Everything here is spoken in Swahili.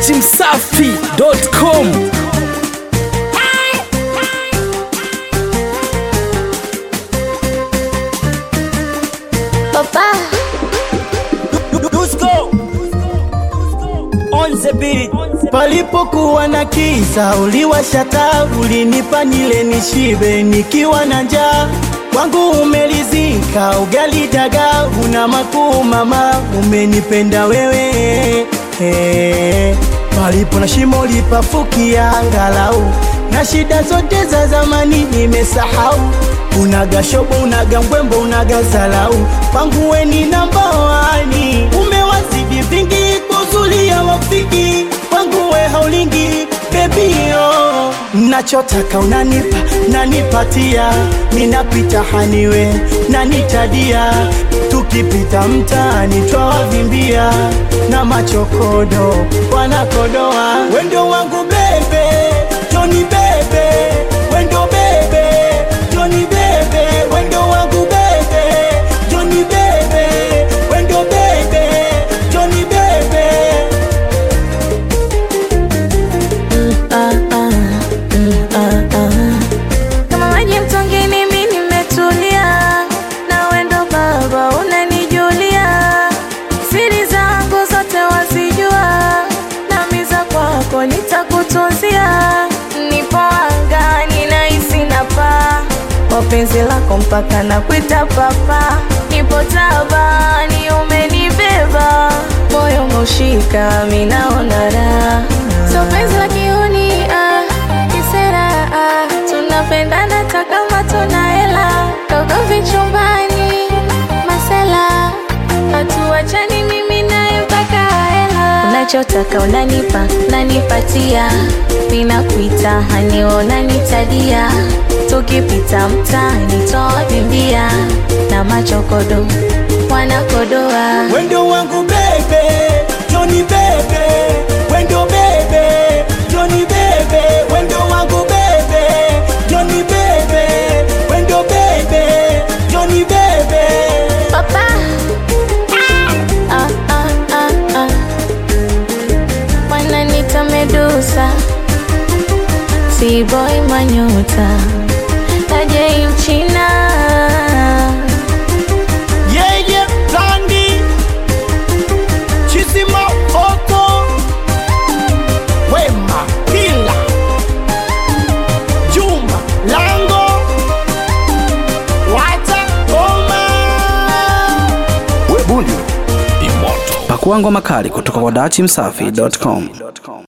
dachimsafi.com Papa, Palipokuwa na kisa uliwasha taa, ulinipa nile nishibe nikiwa na njaa. Kwangu umelizika ugali dagaa, una makuu mama, umenipenda wewe hey. Palipo na shimo lipafukia angalau, na shida zote za zamani nimesahau. Unaga shobo, unaga mbwembo, unaga zalau, kwangu we ni namba wani, umewazidi vingi kuzulia wafiki kwangu we haulingi baby oh. Nachotaka unanipa nanipatia, ninapita haniwe nanitadia, tukipita mtaani twawavimbia na machokodo wanakodoa, wendo wangu bebe Joni bebe, wendo bebe Joni bebe, wendo wangu bebe Joni bebe, wendo bebe Joni bebe ah, ah, mm, ah, ah. Kama maji mtongini mimi nimetulia, na wendo baba unanijulia, siri zangu zote wazijua, nami za kwako nitakutunzia. Nipo angani nahisi napaa, kwa penzi lako mpaka nakuita papa. Nipo tabani umenibeba, moyo umeushika, mi naona raha. So penzi la kiuni ah, kisera ah, tunapendana hata kama tuna hela, toka vichumbani masela, hatuachani mimi naye mpaka hela. Unachotaka unanipa, nanipatia, ninakuita hani unanitadia, tukipita mtaani twawavimbia na machokodo wanakodoa Wendo wangu bebe, Johnny bebe, wendo bebe, Johnny bebe, wendo wangu bebe, Johnny bebe, wendo bebe, Johnny bebe. Papa. Ah, ah, ah, ah. Wananita Medusa, T-boy Manyota, Tajay Mchina. Yeye Blandi, Chisima Oko, Wema Pila, Juma Lango, Wata Oma. pakua ngoma kali kutoka kwa dachimsafi.com